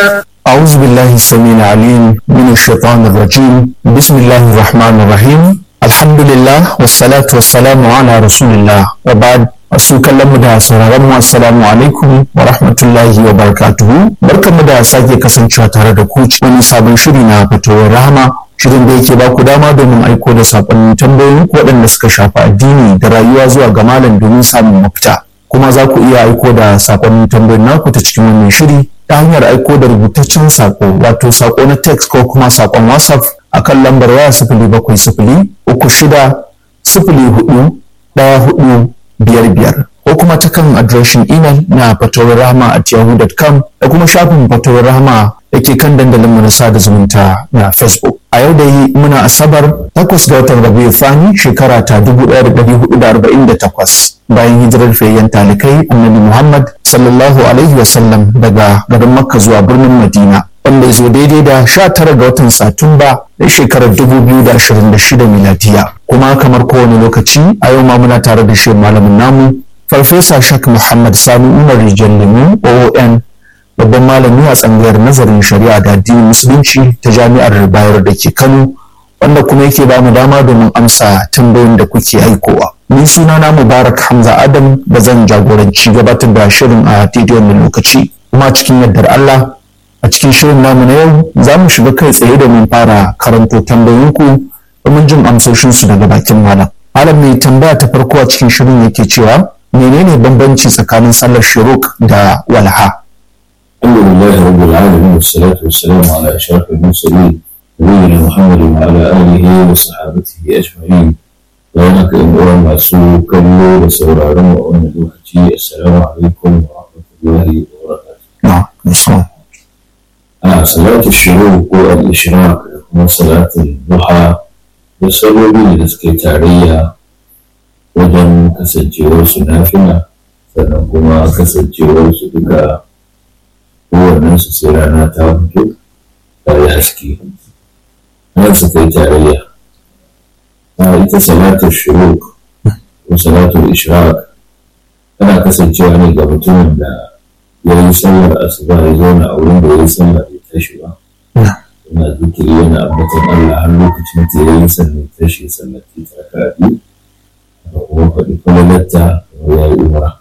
أعوذ بالله السميع العليم من الشيطان الرجيم بسم الله الرحمن الرحيم الحمد لله والصلاة والسلام على رسول الله وبعد Asu kallon da sauraron mu assalamu alaikum wa rahmatullahi wa barakatuhu barkanmu da sake kasancewa tare da ku wani sabon shiri na fitowar rahama shirin da yake baku dama domin aiko da sakonnin tambayoyin waɗanda suka shafi addini da rayuwa zuwa ga malam domin samun mafita kuma za ku iya aiko da sakonnin tambayoyin naku ta cikin wannan shiri ta hanyar aiko da rubutaccen sako wato sako na text ko kuma sakon whatsapp akan lambar waya sifili bakwai sifili uku shida sifili hudu ɗaya hudu biyar biyar ko kuma ta kan adireshin imel na fatowar rahama at yahoo.com da kuma shafin fatowar rahama da ke kan dandalin na sada zumunta na facebook a yau da yi muna asabar takwas ga watan rabiu fani shekara ta 1448 bayan hijirar fayyan talikai annabi muhammad sallallahu alaihi wasallam daga garin makka zuwa birnin madina wanda ya zo daidai da 19 ga watan satumba na shekarar 2026 miladiya kuma kamar kowane lokaci a yau ma muna tare da shi malamin namu farfesa shak muhammad sani umar rijal lemu oon babban malami a tsangayar nazarin shari'a da addinin musulunci ta jami'ar bayar da ke kano wanda kuma yake ba mu dama domin amsa tambayoyin da kuke aikowa ni suna na mubarak hamza adam da zan jagoranci gabatar da shirin a daidai wannan lokaci kuma cikin yardar allah a cikin shirin namu na yau za mu shiga kai tsaye domin fara karanto tambayoyinku domin jin amsoshinsu daga bakin malam malam mai tambaya ta farko a cikin shirin yake cewa menene bambanci tsakanin sallar shuruk da walha الحمد لله رب العالمين والصلاة والسلام على أشرف المرسلين نبينا محمد وعلى آله وصحابته أجمعين وأنك إن masu kallo da sauraron wa wannan lokaci assalamu alaikum wa rahmatullahi wa barakatuh. a salatu shiru ko al-ishraq da kuma salatul duha da saloli da suke tarayya wajen kasancewar su nafila sannan kuma kasancewar su duka kowannen su sai rana ta fito ta yi haske nan su kai tarayya a ita salatul shiru ko salatul ishraq tana kasancewa ne ga mutumin da ya yi sallar asuba ya zauna a wurin da ya yi sallar ya tashi ba yana zikiri yana ambatan Allah har lokacin da ya yi sannan tashi sallar ta ta biyu da kuma faɗi kwalalarta ya yi umara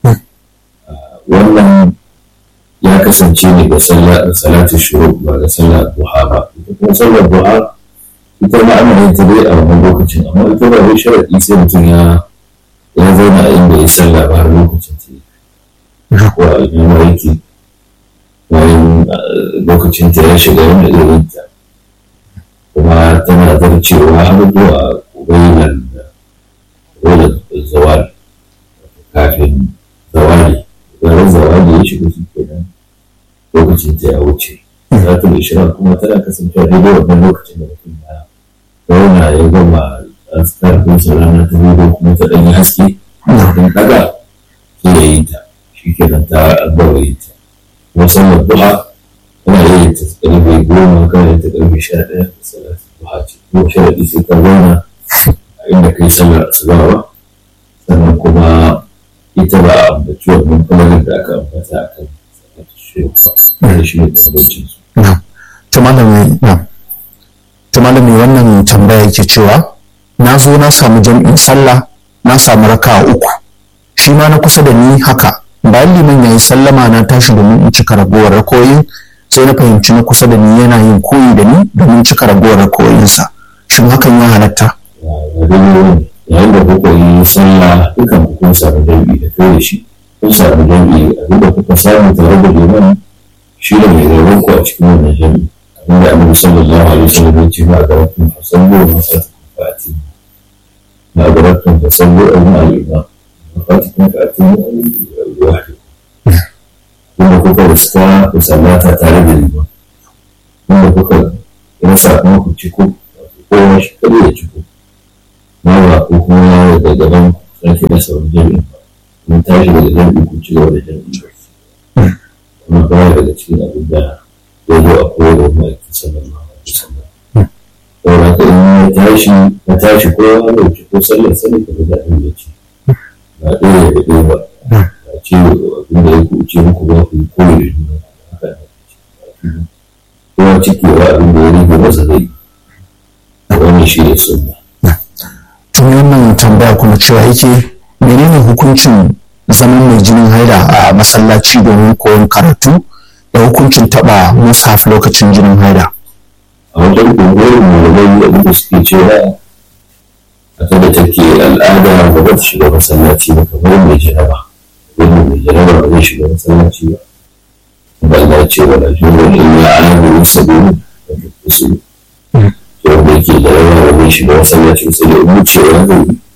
wannan ya kasance ne ga salatu shuru ba ga sallar duha ba ita kuma sallar duha ita ma ana yin ta dai a wannan lokacin amma ita ba wai sharaɗi sai mutum ya ya zauna a inda ya sallah ba har lokacin ta yi ko a ina yake bayan lokacin ta ya shiga wanda irin ta kuma tana zarcewa har zuwa bainar da zawali kafin zawali bayan zawali ya shiga shi kenan lokacin ta ya wuce zatul ishirar kuma tana kasancewa daidai wannan lokacin da mutum ya zauna ya gama askar ɗinsa rana ta biyu kuma ta ɗanyi haske kafin ɗaga sai ya yi ta shi kenan ta gaba yi ta kuma sallar duha ana yin ta ƙarfe goma kana yin ta ƙarfe sha ɗaya da sallar duha ce ko sharaɗi sai ka zauna a inda kai sallar asuba ba sannan kuma ita ba a ambaci wannan falalar da aka ambata a kan sallar shirka da shi ne bambancin su. to malami wannan tambaya yake cewa na zo na samu jam'in sallah na samu raka uku shi ma na kusa da ni haka bayan liman ya yi sallama na tashi domin in cika ragowar rakoyin sai na fahimci na kusa da ni yana yin koyi da ni domin cika ragowar rakoyinsa shin hakan ya halatta yayin da kuka yi sallah dukan ku kun samu jam'i da kai da shi kun samu jam'i abin da kuka samu tare da liman shi da mai rabon ku a cikin wannan jam'i abin da annabi sallallahu alaihi wasallam ya ce ma ga wakil fasallu wa masatu fati ma ga wakil fasallu a yin al'imam fatikin fatikin al'wahdi wanda kuka riska ku sallata tare da liman wanda kuka rasa kuma ku ciko kowa shi kare ya ciko mawa ko kuma yawo da gaban sarki da sauran jami'in ba mun tashi daga jami'in ku ci gaba da jami'in ba kuma baya daga cikin abin da ya zo a kowane ma'aikin sallallahu alaihi wasallam saboda haka in ya tashi ya tashi ko ya dauki ko sallar sallar ka da abin da ce ba ɗaya da ɗaya ba ba ce abin da ya kuce muku ba ku yi koyi da juna haka kuma cikewa abin da ya rage masa zai wannan shi ne sunna tun wannan tambaya kuma cewa yake menene hukuncin zaman mai jinin haida a masallaci domin koyon karatu da hukuncin taba mushaf lokacin jinin haida a wajen ƙungiyoyin malamai abin da suke cewa a kada take al'ada ba za ta shiga masallaci ba kamar mai jaraba wanda mai jaraba ba zai shiga masallaci ba da Allah ce wa da jin wani illa alamu sabilu da kusuru to wanda yake jaraba ba zai shiga masallaci sai da wucewa zai yi